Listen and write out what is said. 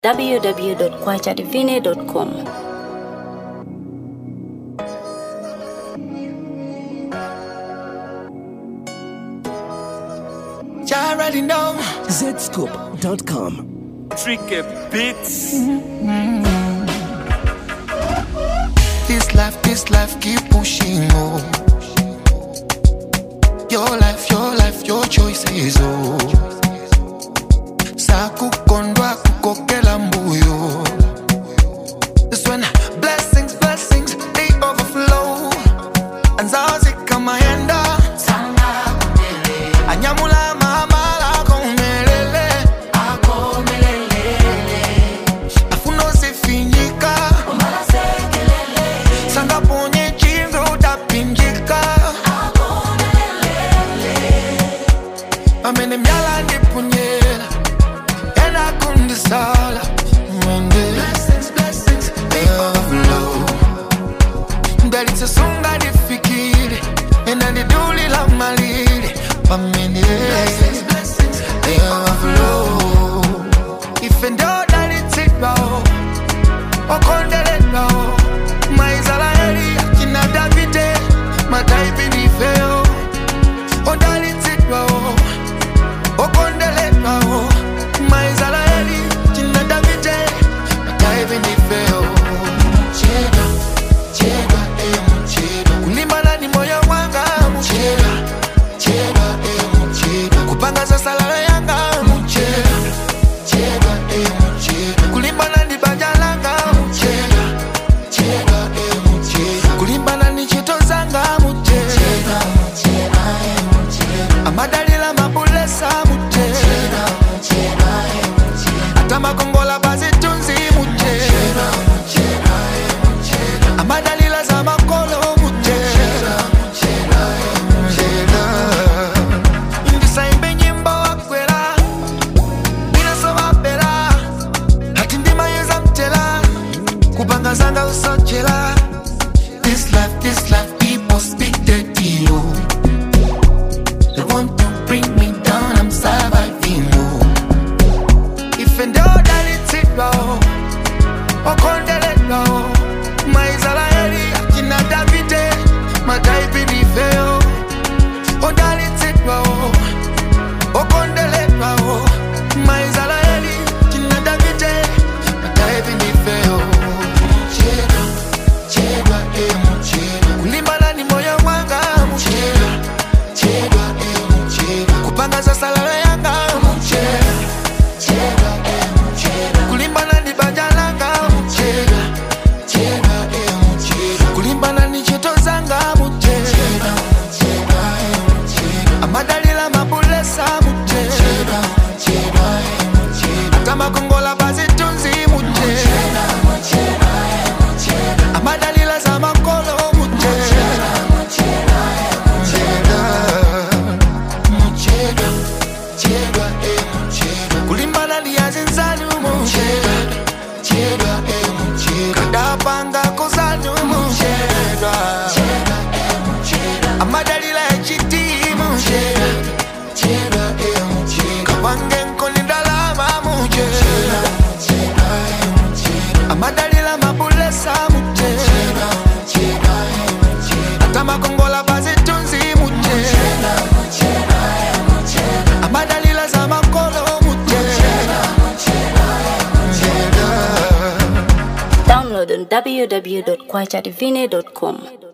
www.kwachadivine.com. You already know. Zscoop.com. Tricky Beats. This life, this life, keep pushing on. Your life, your life, your choices, oh. Sakukondwa kukokela mbuyo. This when blessings, blessings, they overflow. Anzazi kama yenda. Anyamula mamala komelele. Afuno sifinyika. Sanga ponye chinzo utapinjika. Amene myala ndipunyela. Ena kundisala. Mwende. They overflow. ndalitsesunga ndifikire ena ndidulila malire pamene overflow ife ndodalitsidwawo okondeledwawo maisraeli akina davide mataipi ndifeyo odalitsidwawo okondeledwawo maisraeli akina davide mataipi ndifeyo chedwa chedwa emu chedwa kulimbana ni moyo wanga muchedwa chedwa emu chedwa kupanga zasalala yanga muchedwa chedwa emu chedwa kulimbana ni banja langa muchedwa chedwa emu chedwa kulimbana ni chito zanga muchedwa amadalila mabulesa muchedwa ata makongola bazitunzi muchedwa amadalila za makolo muchedwa ndisaimbe nyimbo wakwera inasovapera hati ndimayeza mtela kupanga zanga usochela This life, this life, people speak dirty, oh. They want to bring me down, I'm surviving, oh. If and all that it's it, oh. okondeledwa maisraeli akina davide mataipilifeo odalitsidwa okondeledwa maisraeli akina davide mataipilifeo chedwa chedwa emu chedwa kulimbana ni moyo wanga muchedwa chedwa emu chedwa kupanga zasalala yanga muchedwa chedwa emu chedwa kulimbana ni banja langa muchedwa chedwa emu chedwa kulimbana ni chito zanga muchedwa chedwa emu chedwa amadalila mabulesa muchedwa chedwa emu chedwa tamakongola bazitunzi muchedwa amadalila za makolo muchedwa chedwa muchedwa chedwa emu chedwa kulimbana liyazinzanu muchedwa chedwa emu chedwa kadapanga kozanu muchedwa amadalila echitimu muchedwa chedwa emu chedwa kawange nkonindalama muchedwa amadalila mabulesa muchedwa atamakongola bazitunzi muchedwa amadalila za makolo muchedwa Download on www.kwachadivine.com.